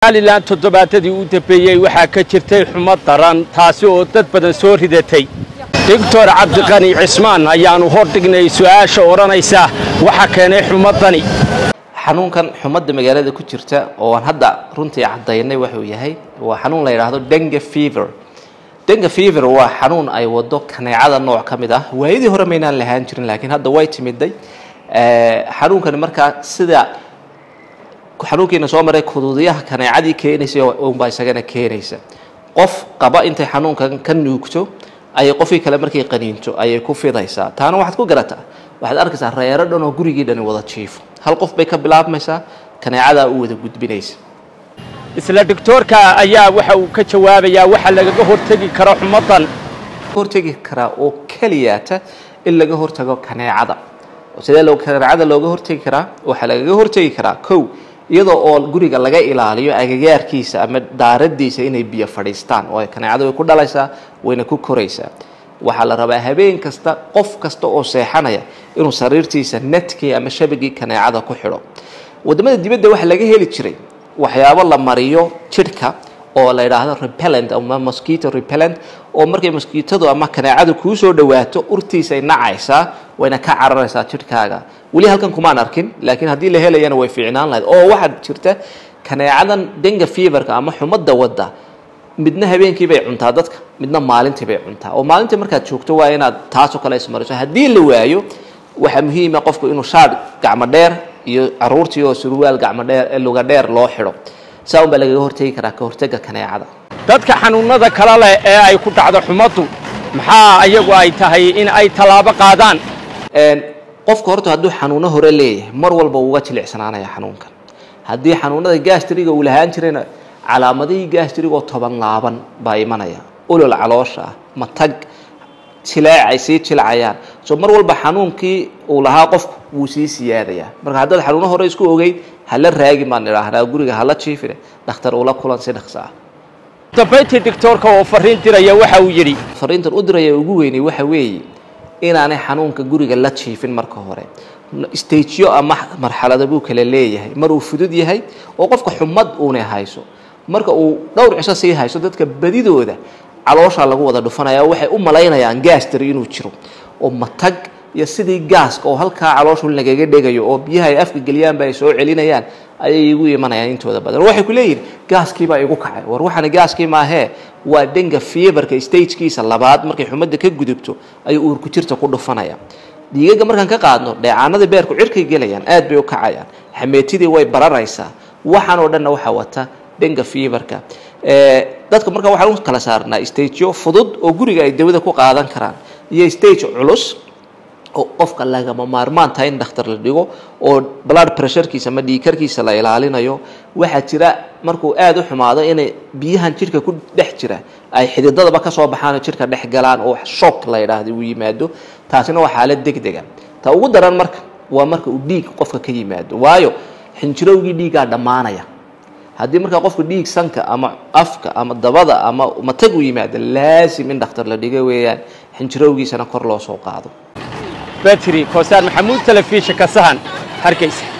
somalilan toddobaadadii u dambeeyey waxaa ka jirtay xumo daran taasi oo dad badan soo ridatay doctor cabdiqani cismaan ayaanu hordhignay su-aasha odhanaysa waxa keenay xumadani xanuunkan xumadda magaalada ku jirta oo aan hadda runtii caddaynay wuxuu yahay waa xanuun la yidhaahdo denga fever denga fever waa xanuun ay wado kaneecada nooc ka mid ah waayadii hore maynaan lahaan jirin laakiin hadda way timiday xanuunkani markaa sida xanuunkiina soo maray kuduudiyaha kaneecadii keenaysa unbaa isagana keenaysa qof qaba intay xanuunkan ka nuugto ayay qofkii kale markay qaniinto ayay ku fidaysaa taana waxaad ku garataa waxaad arkaysaa reero dhan oo gurigii dhani wada jiifo hal qof bay ka bilaabmaysaa kaneecadaa u wada gudbinaysa isla doctoorka ayaa waxa uu ka jawaabayaa waxa lagaga hortegi karo xumadan hortegi karaa oo keliyaata in laga hortago kaneecada sidee loo kaneecada looga hortegi karaa waxaa lagaga hortegi karaa kow iyadoo oo guriga laga ilaaliyo agagaarkiisa ama daaradiisa inay biyo fadhiistaan oo kaneecada way ku dhalaysaa wayna ku koraysaa waxaa la rabaa habeen kasta qof kasta oo seexanaya inuu sariirtiisa netkii ama shabagii kaneecada ku xidho wadamada dibadda waxaa laga heli jiray waxyaabo la mariyo jidhka oo la yidhaahdo repellent ama mosquito repellent oo markay mosquitadu ama kaneecadu kuu soo dhawaato urtiisay nacaysaa wayna ka cararaysaa jidhkaaga weli halkan kumaan arkin laakiin haddii la helayana way fiicnaan lahayd oo waxaad jirta kaneecadan denga feverka ama xumadda wadda midna habeenkii bay cuntaa dadka midna maalintii bay cuntaa oo maalintii markaad joogto waa inaad taasoo kale ismariso haddii la waayo waxaa muhiima qofku inuu shaadh gacmo dheer iyo caruurtii oo surwaal gacmo dheer luga dheer loo xidho saa un baa lagaga hortegi karaa ka hortega kaneecada dadka xanuunada kale leh ee ay ku dhacdo xumaddu maxaa ayagu ay tahay in ay tallaabo qaadaan qofka horta hadduu xanuuno hore leeyahay mar walba uga jilicsanaanaya xanuunkan haddii xanuunada gastriga uu lahaan jirayna calaamadihii gastrigoo toban laaban baa imanaya olol caloosha ah matag jileec ay sii jilcayaan so mar walba xanuunkii uu lahaa qofku wuu sii siyaadayaa marka haddaad xanuuno hore isku ogeyd hala raagin baan idhaahnaa guriga hala jiifine dhakhtar ula kulan si dhaqso ah dambayntii doctoorka oo fariin diraya waxa uu yidhi fariintan u diraya ugu weynay waxa weeye inaanay xanuunka guriga la jiifin marka hore stageyo ama marxalado buu kale leeyahay mar uu fudud yahay oo qofka xumad uuna hayso marka uu dhowr cisho sii hayso dadka badidooda calooshaa lagu wada dhufanaya waxay u malaynayaan gaastari inuu jiro oo matag iyo sidii gaaska oo halkaa calooshu lagaga dhegayo oo biyaha ay afka geliyaanba ay soo celinayaan ayay igu imanayaan intooda badan waxay ku leeyihin gaaskiibaa igu kacay war waxaana gaaskii maahee waa denga feverka stagekiisa labaad markay xumadda ka gudubto ayuu uurku jirta ku dhufanaya dhiigaga markaan ka qaadno dheecaanadii beerku cirkay gelayaan aad bay u kacayaan xameetidii way bararaysaa waxaan oo dhanna waxaa wata denga feverka dadka markaa waxaan u kala saarnaa stageyo fudud oo guriga ay dawada ku qaadan karaan iyo stage culus oo qofka lagama maarmaan tahay in dhakhtar la dhigo oo blood pressurekiisa ama dhiikarkiisa la ilaalinayo waxaa jira markuu aada u xumaado inay biyahan jidhka ku dhex jira ay xididadaba kasoo baxaan oo jidhka dhex galaan oo shock la yidhaahda uu yimaado taasina waa xaalad degdega ta ugu daran marka waa marka uu dhiig qofka ka yimaado waayo xinjirowgii dhiiggaa dhammaanaya haddii markaa qofka dhiig sanka ama afka ama dabada ama matag u yimaado laasim in dhakhtar la dhigo weeyaan xinjirowgiisana kor loo soo qaado batri koosaan maxamuud telefishinka sahan hargeysa